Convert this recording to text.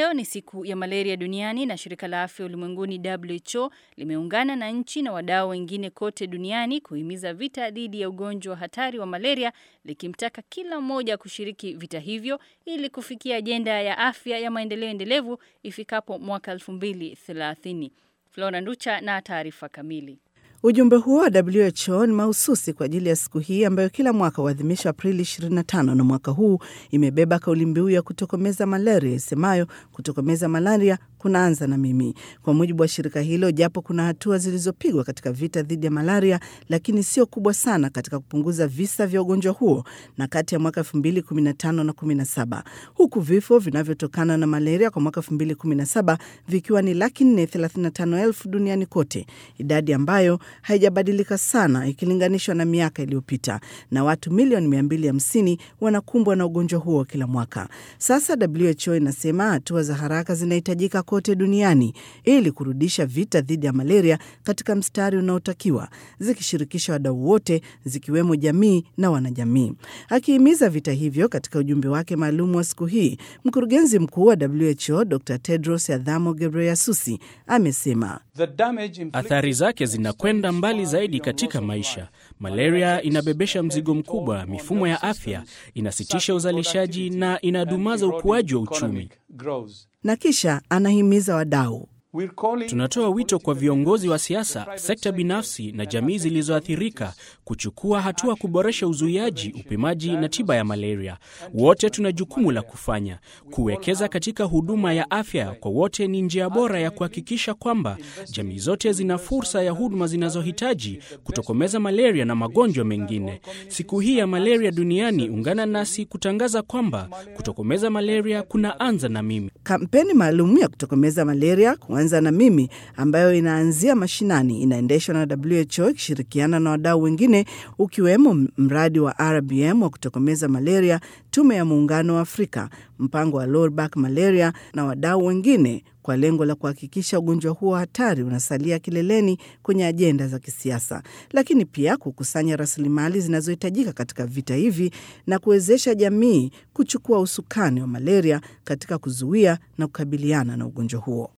Leo ni siku ya malaria duniani na shirika la afya ulimwenguni WHO limeungana na nchi na wadau wengine kote duniani kuhimiza vita dhidi ya ugonjwa hatari wa malaria, likimtaka kila mmoja kushiriki vita hivyo ili kufikia ajenda ya afya ya maendeleo endelevu ifikapo mwaka 2030. Flora Nducha na taarifa kamili. Ujumbe huo wa WHO ni mahususi kwa ajili ya siku hii ambayo kila mwaka huadhimishwa Aprili 25 na mwaka huu imebeba kauli mbiu ya kutokomeza malaria isemayo kutokomeza malaria kunaanza na mimi. Kwa mujibu wa shirika hilo, japo kuna hatua zilizopigwa katika vita dhidi ya malaria, lakini sio kubwa sana katika kupunguza visa vya ugonjwa huo na kati ya mwaka 2015 na 17, huku vifo vinavyotokana na malaria kwa mwaka 2017 vikiwa ni laki 435 elfu duniani kote, idadi ambayo haijabadilika sana ikilinganishwa na miaka iliyopita, na watu milioni 250 wanakumbwa na ugonjwa huo kila mwaka. Sasa WHO inasema hatua za haraka zinahitajika kote duniani ili kurudisha vita dhidi ya malaria katika mstari unaotakiwa, zikishirikisha wadau wote, zikiwemo jamii na wanajamii. Akihimiza vita hivyo katika ujumbe wake maalum wa siku hii, mkurugenzi mkuu wa WHO Dr Tedros Adhanom Ghebreyesus amesema athari zake zinakwenda mbali zaidi katika maisha. Malaria inabebesha mzigo mkubwa mifumo ya afya, inasitisha uzalishaji na inadumaza ukuaji wa uchumi. Na kisha anahimiza wadau Tunatoa wito kwa viongozi wa siasa, sekta binafsi na jamii zilizoathirika kuchukua hatua kuboresha uzuiaji, upimaji na tiba ya malaria. Wote tuna jukumu la kufanya. Kuwekeza katika huduma ya afya kwa wote ni njia bora ya kuhakikisha kwamba jamii zote zina fursa ya huduma zinazohitaji kutokomeza malaria na magonjwa mengine. Siku hii ya malaria duniani, ungana nasi kutangaza kwamba kutokomeza malaria kunaanza na mimi. Kampeni maalum ya kutokomeza malaria kuanza na mimi ambayo inaanzia mashinani inaendeshwa na WHO ikishirikiana na wadau wengine ukiwemo mradi wa RBM wa kutokomeza malaria, tume ya muungano wa Afrika, mpango wa Lowback malaria na wadau wengine kwa lengo la kuhakikisha ugonjwa huo hatari unasalia kileleni kwenye ajenda za kisiasa, lakini pia kukusanya rasilimali zinazohitajika katika vita hivi na kuwezesha jamii kuchukua usukani wa malaria katika kuzuia na kukabiliana na ugonjwa huo.